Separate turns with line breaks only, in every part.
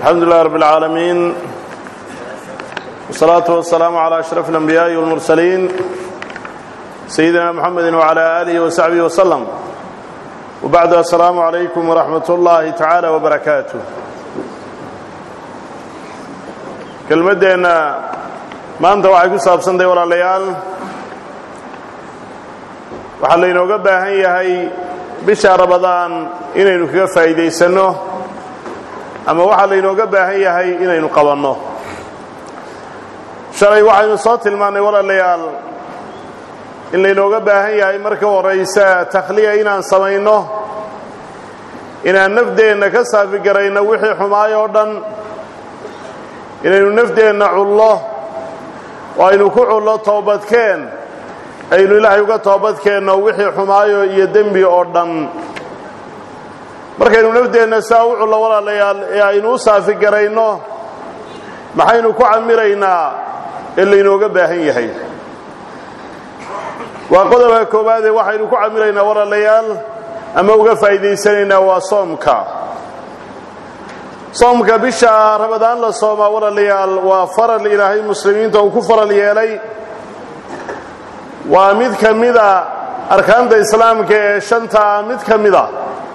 الحمد لله رب العالمين والصلاة والسلام على أشرف الأنبياء والمرسلين سيدنا محمد وعلى آله وصحبه وسلم وبعد السلام عليكم ورحمة الله تعالى وبركاته kelmadeenna maanta waxay ku saabsantahay walaalayaal waxaa laynooga baahan yahay bisha rabadaan inaynu kaga faa'iidaysanno ama waxaa laynooga baahan yahay inaynu qabanno shalay waxaynu soo tilmaannay walaalayaal in laynooga baahan yahay marka horaysa takhliya inaan samayno inaan nafdeenna ka saafi garayno wixii xumaay oo dhan inaynu nafdeenna cullo oo aynu ku cullo toobadkeen aynu ilaahay uga toobadkeenno wixii xumaayo iyo dembi oo dhan markaynu nafdeenna saa u cullo walaalayaal ee aynu u saafi garayno maxaynu ku camiraynaa ee laynooga baahan yahay waa qodobka koowaadee waxaynu ku camiraynaa walaalayaal ama uga faa'iidaysanaynaa waa soomka soomka bisha ramadaan la soomaa walaalayaal waa faral ilaahay muslimiinta uu ku faral yeelay waa mid ka mida arkaanta islaamka ee shantaa mid ka mida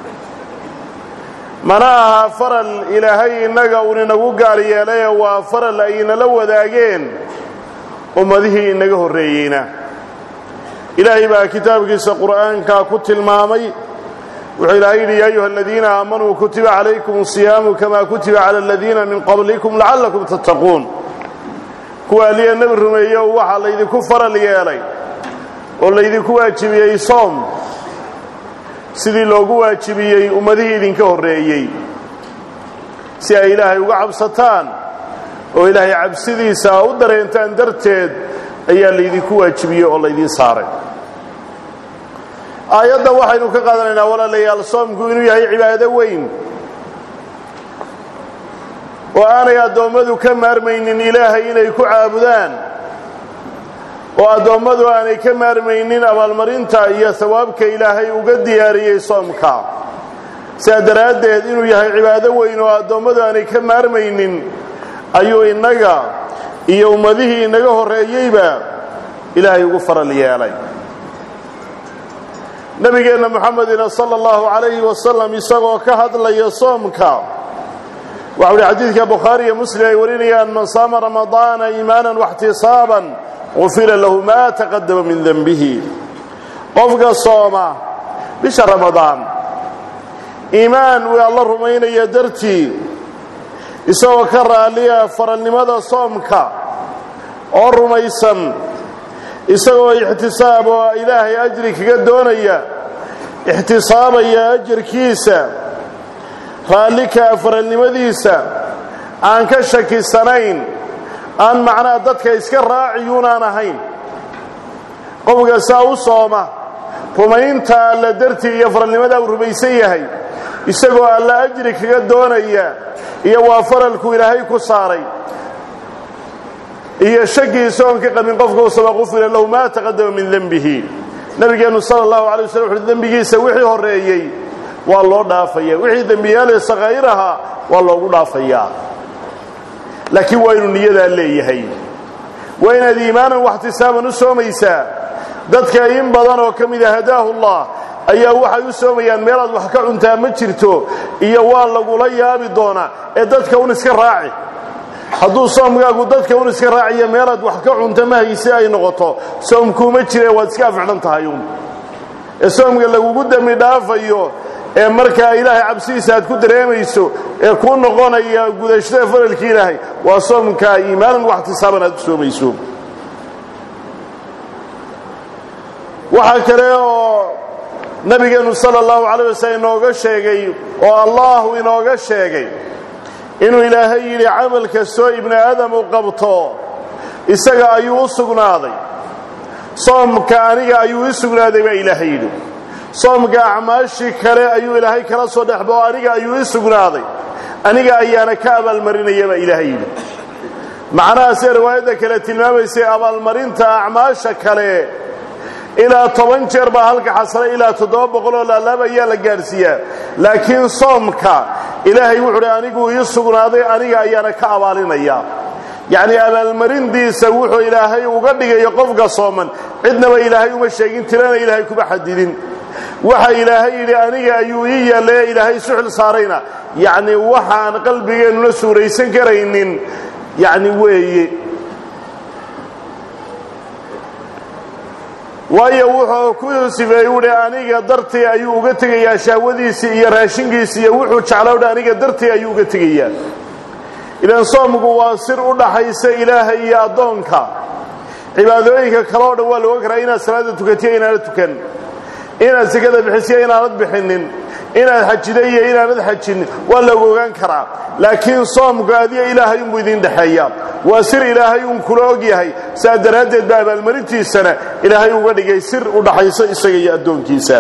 mana aha faral ilaahay innaga uun inagu gaar yeelaye waa faral ay inala wadaageen ummadihii inaga horreeyeyna ilaahay baa kitaabkiisa qur'aanka ku tilmaamay wuxuu ilaahay yidhi yaa ayuha aladiina aamanuu kutiba calaykum asiyaamu kama kutiba cala aladiina min qablikum lacallakum tattaquun kuwa aliya nebi rumeeyo waxaa laydinku faral yeelay oo laydinku waajibiyey soom sidii loogu waajibiyey ummadihii idinka horreeyey si ay ilaahay uga cabsataan oo ilaahay cabsidiisa u dareentaan darteed ayaa laydinku waajibiyey oo laydiin saaray aayadda waxaynu ka qaadanaynaa walaalayaal soomku inuu yahay cibaado weyn oo aanay addoommadu ka maarmaynin ilaahay inay ku caabudaan oo addoommadu aanay ka maarmaynin abaalmarinta iyo sawaabka ilaahay uga diyaariyey soomka sidaa daraaddeed inuu yahay cibaado weyn oo addoommadu aanay ka maarmaynin ayuu innaga iyo ummadihii inaga horreeyeyba ilaahay ugu faral yeelay nabigeenna moxamedina sala allahu calayhi wasalam isagoo ka hadlaya soomka waxau uhi xadiidka bukhaari iyo muslim ay warinayaan man saama ramadaana iimaanan waxtisaaban gufira lahu maa taqadama min denbihi qofka sooma bisha ramadaan iimaan uu alla rumaynaya dartii isagoo ka raalliya faralnimada soomka oo rumaysan isagoo ixtisaab oo ilaahay ajri kaga doonaya ixtisaabaya ajarkiisa raallikaa faralnimadiisa aan ka shakisanayn aan macnaha dadka iska raaciyuunaan ahayn qofka saa u sooma rumaynta alla dartii iyo faralnimadaa uu rumaysan yahay isagoo alla ajri kaga doonaya iyo waa faralku ilaahay ku saaray iyo shakiisa oon ka qabin qofka u sama qufira lahu maa taqadama min dembihi nabigeennu sala allahu alay waslam wuxuui dembigiisa wixii horreeyey waa loo dhaafaya wixii dembiyaale sakhaa'iraha waa loogu dhaafayaa laakiin waa inuu niyadaa leeyahay waa inaad iimaanan waxtisaaban u soomaysaa dadka in badan oo ka mida hadaahu llah ayaa waxay u soomayaan meelaad wax ka cuntaa ma jirto iyo waa lagula yaabi doonaa ee dadka un iska raaci hadduu soomkaagu dadka un iska raaciyo meelaad wax ka cunta ma hayse ay noqoto soomkuuma jire waad iska afcdhan tahay un ee soomka lagugu dembi dhaafayo ee markaa ilaahay cabsidiisa aad ku dareemayso ee kuu noqonaya gudashada faralki ilaahay waa soomka iimaanan waxtisaaban aad u soomayso waxaa kale oo nabigeennu sala allahu calayh wasallam inooga sheegay oo allahu inooga sheegay inuu ilaahay yidhi camal kastoo ibni aadam u qabto isaga ayuu u sugnaaday soomka aniga ayuu i sugnaaday baa ilaahay yidhi soomka acmaashii kale ayuu ilaahay kala soo dhexbao aniga ayuu i sugnaaday aniga ayaana ka abaalmarinaya baa ilaahay yidhi macnahaasee riwaayadda kale tilmaamaysay abaalmarinta acmaasha kale ilaa toban jeer baa halka xasana ilaa toddoba boqoloo laalaab ayaa la gaadhsiiyaa laakiin soomka ilaahay wuxuu uhi anigu ii sugnaaday aniga ayaana ka abaalinaya yacnii abaalmarintiisa wuxuu ilaahay uga dhigayo qofka sooman cidnaba ilaahay uma sheegin tirana ilaahay kuma xadidin waxa ilaahay yidhi aniga ayuu ii yeellay ee ilaahay suxil saarayna yacni waxaan qalbigeennuna suuraysan karaynin yacni weeye waayo wuxuu ku sifeeyey uhi aniga dartii ayuu uga tegayaa shahwadiisii iyo raashinkiisi iyo wuxuu jeclaa uhi aniga dartii ayuu uga tegayaa idan soomku waa sir u dhaxaysa ilaahay iyo addoonka cibaadooyinka kale o dhan waa la ogan karaa inaad salaada tukatiyo inaanad tukan inaad sekada bixisiyo inaanad bixinin inaad xajida iyo inaanad xajinin waa lagu ogaan karaa laakiin soomku adiga ilaahay unbuu idin dhexeeya waa sir ilaahay uun kula og yahay saa daraaddeed ba abaalmarintiisana ilaahay uga dhigay sir u dhaxayso isaga iyo addoonkiisa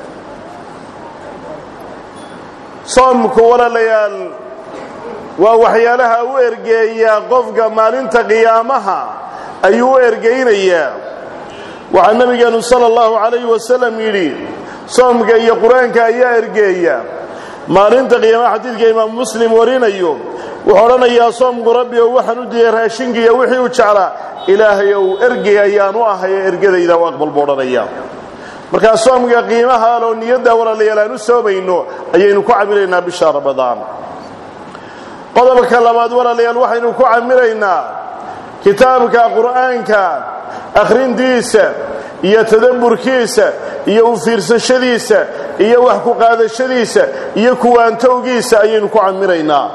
soomku walaalayaal waa waxyaalaha u ergeeya qofka maalinta qiyaamaha ayuu u ergaynayaa waxaa nabigeenu sala allahu calayhi wasalam yidhi soomka iyo qur-aanka ayaa ergeeya maalinta qiyaamaha xadiidka imaamu muslim warinayo wuxuu odhanayaa soomku rabbi ou waxaan u diiyey raashinkiiyo wixii u jeclaa ilaahay ou ergey ayaan u ahayo ergadayda u aqbal buu odhanaya markaa soomka qiimaha aloo niyadda walaalayaal aan u soomayno ayaynu ku camilaynaa bisha ramadaan qodobka labaad walaalayaal waxaynu ku camiraynaa kitaabka qur'aanka akhrintiisa iyo tadabburkiisa iyo u fiirsashadiisa iyo wax ku qaadashadiisa iyo kuwaantowgiisa ayaynu ku camiraynaa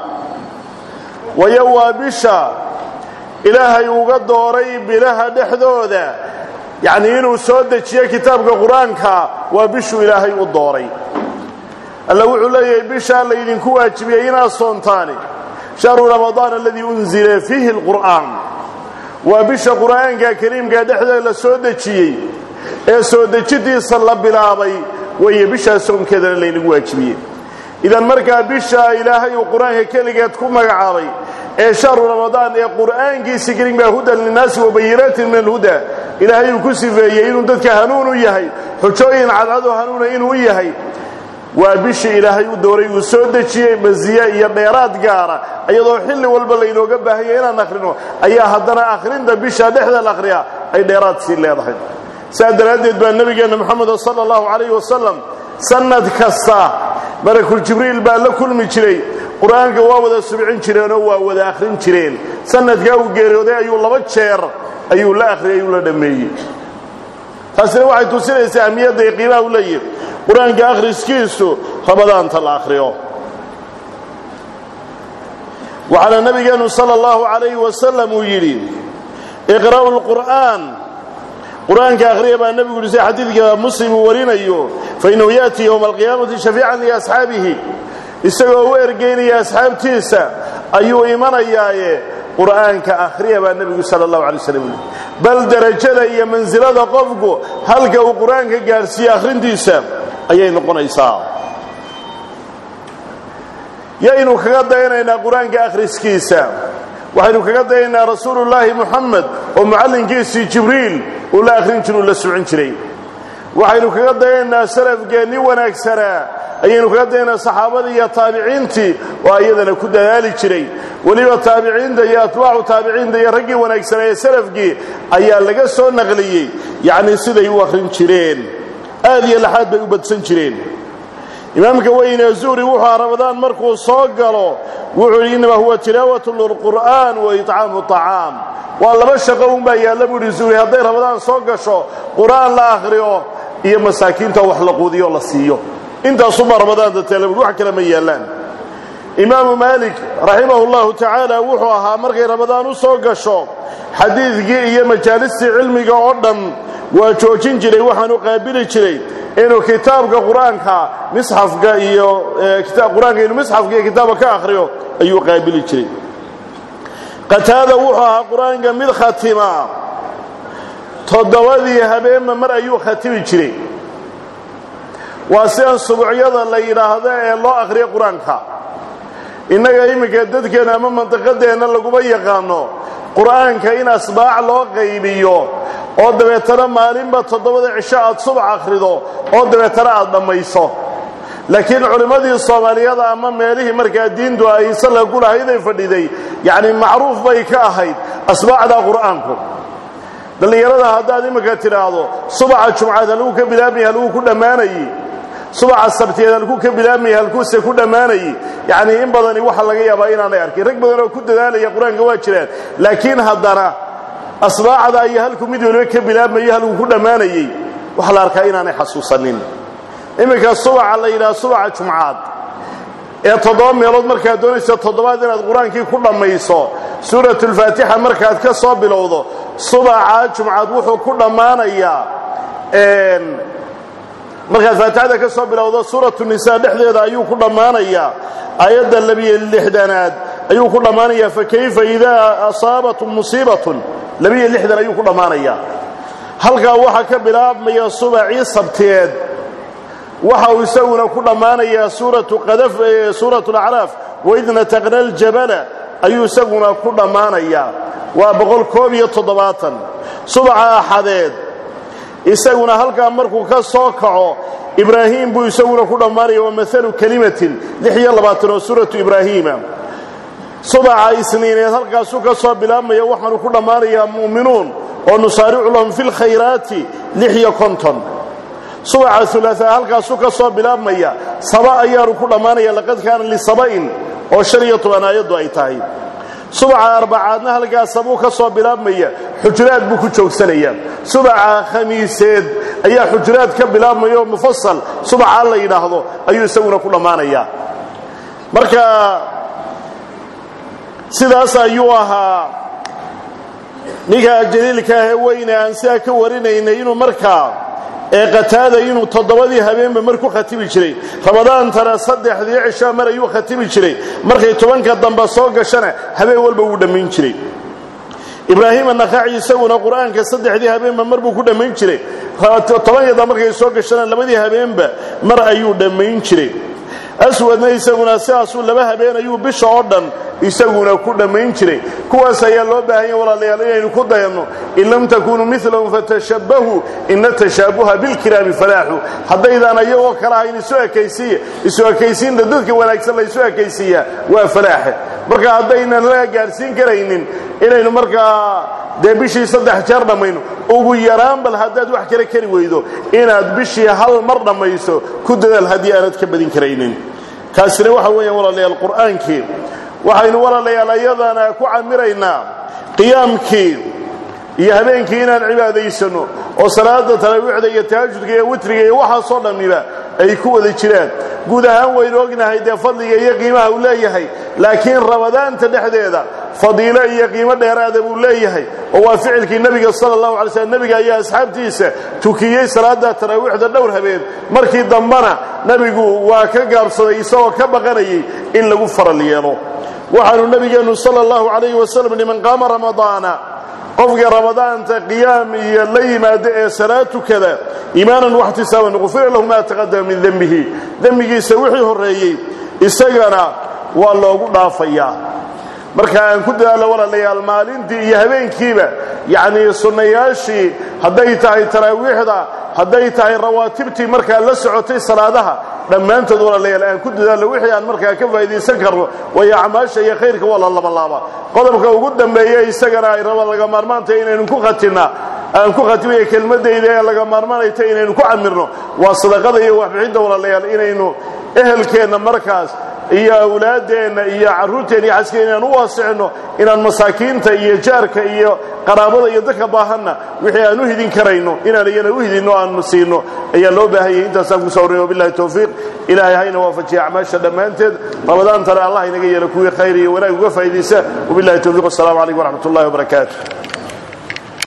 wayo waa bisha ilaahay uga dooray bilaha dhexdooda yacnii inuu soo dejiyo kitaabka qur-aanka waa bishuu ilaahay u dooray alla wuxuu leeyahay bishaa laydinku waajibiyey inaad soontaani shahru ramadaan aladii unzila fiihi alqur'aan waa bisha qur'aanka kariimka dhexdeeda la soo dejiyey ee soo dejidiisa la bilaabay weeye bishaa soonkeedana laynagu waajibiyey idan markaa bisha ilaahay uu qur-aanka keligeed ku magacaabay ee shahru ramadaan ee qur'aankiisi kariimka hudan linnaasi wabayinaatin min alhuda ilaahay uu ku sifeeyey inuu dadka hanuun u yahay xujooyin cadcado hanuuna inuu yahay waa bishii ilaahay u dooray uu soo dejiyey masiye iyo dheeraad gaara iyadoo xilli walba laynooga baahanya inaan akhrino ayaa haddana akhrinta bisha dhexda la akhriyaa ay dheeraad sii leedahay saa daraaddeed baa nebigeenna moxamed sala allahu calayhi wasalam sannad kasta malakuljibriil baa la kulmi jiray qur-aanka waa wada subcin jireenoo waa wada akhrin jireen sannadkaa uu geeriyooday ayuu laba jeer ayuu la akhriyay ayuu la dhammeeyey taasina waxay tusinaysaa ahmiyadda iyo qiimaha u leeyihi qur-aanka akhriskiisu ramadaanta la akhriyo waxaana nabigeenu sala allahu calayhi wasalam uu yidhi iqra'u lqur'aan qur-aanka akhriya baa nebigu yidhi sida xadiidka muslim uu warinayo fainahu ya'tii yowma alqiyaamati shafiican liasxaabihi isagoo u ergaynaya asxaabtiisa ayuu imanayaaye qur'aanka akhriya baa nebigu sala allahu alay waslam yidhi bal derajada iyo mansilada qofku halka uu qur-aanka gaadhsiiye akhrintiisa ayay noqonaysaa yaynu kaga dayanaynaa qur-aanka akhriskiisa waxaynu kaga dayanaynaa rasuulullaahi muxamed oo mucallinkiisii jibriil uu la akhrin jir uu la socon jiray waxaynu kaga dayanaynaa salafgeennii wanaagsanaa ayaynu kaga dayanaynaa saxaabadii iyo taabiciintii oo iyadana ku dadaali jiray weliba taabiciinta iyo atbaacu taabiciinta iyo raggii wanaagsanaa ee salafkii ayaa laga soo naqliyey yacnii siday u akhrin jireen aad iyo laxaad bay u badsan jireen imaamka weyne zuhri wuxuu aha ramadaan markuu soo galo wuxuu yidhi innama huwa tilaawatu lilqur'aan wa itcaamu acaam waa laba shaqo unbaa yaalla buu yidhi zuhri hadday ramadaan soo gasho qur'aan la akhriyo iyo masaakiinta wax la quudiyo la siiyo intaasuba ramadaanta teela buhi wax kale ma yaallaan imaamu maalik raximahu llahu tacaala wuxuu ahaa markay ramadaan u soo gasho xadiidkii iyo majaalistii cilmiga oo dhan waa joojin jiray waxaanu qaabili jiray inuu kitaabka qur-aanka misxafka iyo qur-aanka inuu misxafka iyo kitaabka ka akhriyo ayuu qaabili jiray qataada wuxuu ahaa qur-aanka mid khatima toddobadii habeenba mar ayuu khatimi jiray waa sidan subuucyada la yidhaahdo ee loo akhriyo qur-aanka innaga iminka dadkeenna ama mandiqadeenna laguma yaqaano qur'aanka in asbaac loo qaybiyo oo dabeetana maalinba toddobada cisho aad subax akhrido oo dabeetana aad dhammayso laakiin culimmadii soomaaliyada ama meelihii markaa diintu ay salka ku lahayday fadhiday yacni macruuf bay ka ahayd asbaacda qur'aanku dhallinyarada haddaad iminka tidhaahdo subaxa jumcaad halkuu ka bilaabmaya halkuu ku dhammaanayey subaxa sabtiyeed halkuu ka bilaabmaya halkuuse ku dhammaanayey yacnii in badani waxa laga yaabaa inaanay arkin rag badan oo ku dadaalaya qur-aanka waa jiraan laakiin haddana asbaacda iyo halkuu mid waliba ka bilaabmayo halkuu ku dhammaanayey waxaa la arkaa inaanay xasuusanin iminka subaxa la yidhaha subaxa jumcaad ee toddoba meelood markaad doonayso toddobaad inaad qur-aankii ku dhammayso suuratulfaatixa markaad ka soo bilowdo subaxa jumcaad wuxuu ku dhammaanayaa markaad faatixada ka soo bilowdo suuratu nisaa dhexdeeda ayuu ku dhammaanayaa aayadda labiyo lixdanaad ayuu ku dhammaanayaa fakayfa idaa asaabatum musiibatun labiyo lixdan ayuu ku dhammaanayaa halkaa waxaa ka bilaabmaya subacii sabteed waxa uu isaguna ku dhammaanayaa suuratu qadaf suuratu alacraaf waid nataqna aljabala ayuu isaguna ku dhammaanayaa waa boqol koob iyo toddobaatan subaxa axadeed isaguna halkaa markuu ka soo kaco ibraahim buu isaguna ku dhammaanaya waa maalu kelimatin lix iyo labaatan oo suuratu ibraahiima subaxa isniineed halkaasuu ka soo bilaabmaya waxaanu ku dhammaanayaa mu'minuun oo nusaaricu lahum fi lkhayraati lix iyo konton subaxa ulaaaa halkaasuu ka soo bilaabmaya saba ayaanu ku dhammaanaya laqad kaana lisaba'in oo shan iyo toban aayaddu ay tahay subaxa arbacaadna halkaas sabuu ka soo bilaabmaya xujuraad buu ku joogsanaya subaxa khamiiseed ayaa xujuraad ka bilaabmaya oo mufasal subaxaa la yidhaahdo ayuu isaguna ku dhammaanaya marka sidaas ayuu ahaa ninka jaliilka ahee weyne aan sidaa ka warinaynay inuu markaa ee qataada inuu toddobadii habeenba mar ku khatibi jiray ramadaantana saddexdii cishaa mar ayuu khatibi jiray markay tobanka dambe soo gashana habeen walba wuu dhammayn jiray ibraahim annakhaci isaguna qur'aanka saddexdii habeenba mar buu ku dhammayn jiray tobanka dambe markay soo gashana labadii habeenba mar ayuu dhammayn jiray aswadna isaguna sidaasuu laba habeen ayuu bisha oo dhan isaguna ku dhammayn jiray kuwaas ayaa loo baahanya walaalayaal inaynu ku dayanno in lam takunuu milahum fatashabbahuu ina tashaabuha bilkiraami falaaxu haddaydaan ayagoo kale ahayn isu ekaysiiya isu ekaysiinta dadka wanaagsan la isu ekaysiiyaa waa falaaxe marka haddaynan la gaadhsiin karaynin inaynu markaa dee bishii saddex jeer dhammayno ugu yaraan bal haddaad wax kale kari weydo inaad bishii hal mar dhammayso ku dadaal haddii aanad ka badin karaynin kaasina waxa weeyaan walaalayaal qur'aankii waxaynu walaalayaal ayadana ku camiraynaa qiyaamkii iyo habeenkii inaan cibaadaysanno oo salaada taraawiixda iyo tahajudka iyo witriga iyo waxaasoo dhammiba ay ku wada jiraan guud ahaan waynu ognahay dee fadliga iyo qiimaha uu leeyahay laakiin ramadaanta dhexdeeda fadiilo iyo qiimo dheeraada buu leeyahay oo waa ficilkii nebiga sala allahu alay slm nebiga ayaa asxaabtiisa tukiyey salaada taraawiixda dhowr habeen markii dambena nebigu waa ka gaabsaday isagoo ka baqanayay in lagu faral yeelo waxaanu nebigeennu sala allahu calayhi wasalam liman qaama ramadaana qofka ramadaanta qiyaam iyo la yimaada ee salaad tukada iimaanan waxtisaaban qufira lahu maa taqadama min dembihi dembigiisa wixii horreeyey isagana waa loogu dhaafayaa marka aan ku dadaalo walaalayaal maalintii iyo habeenkiiba yacnii sunnayaashii hadday tahay taraawiixda hadday tahay rawaatibtii markaa la socotay salaadaha dhammaantood walaalayaal aan ku dadaalno wixii aan markaa ka faa'iidaysan karno waayo acmaasha iyo khayrka waa la labalaaba qodobka ugu dambeeya isagana ay raba laga maarmaantay inaynu ku khatinnaa aan ku khatimaya kelmaddayda ee laga maarmaanayta inaynu ku camirno waa sadaqada iyo waxbixinta walaalayaal inaynu ehelkeenna markaas iyo awlaaddeenna iyo carruurteenna iyo xaskeen inaan u waasicino inaan masaakiinta iyo jaarka iyo qaraabada iyo dadka baahanna wixii aan u hidin karayno inaan iyana u hidinno aanu siino ayaa loo baahanyay intaasaan ku soo warraya wabillahi towfiiq ilaahay hayna waafajiya acmaasha dhammaanteed ramadaantana allah inaga yeelo kuwii khayr iyo wanaag uga faa'iidaysa wabillahi towfiiq wassalamu calaykum waraxmat ullahi wabarakaatu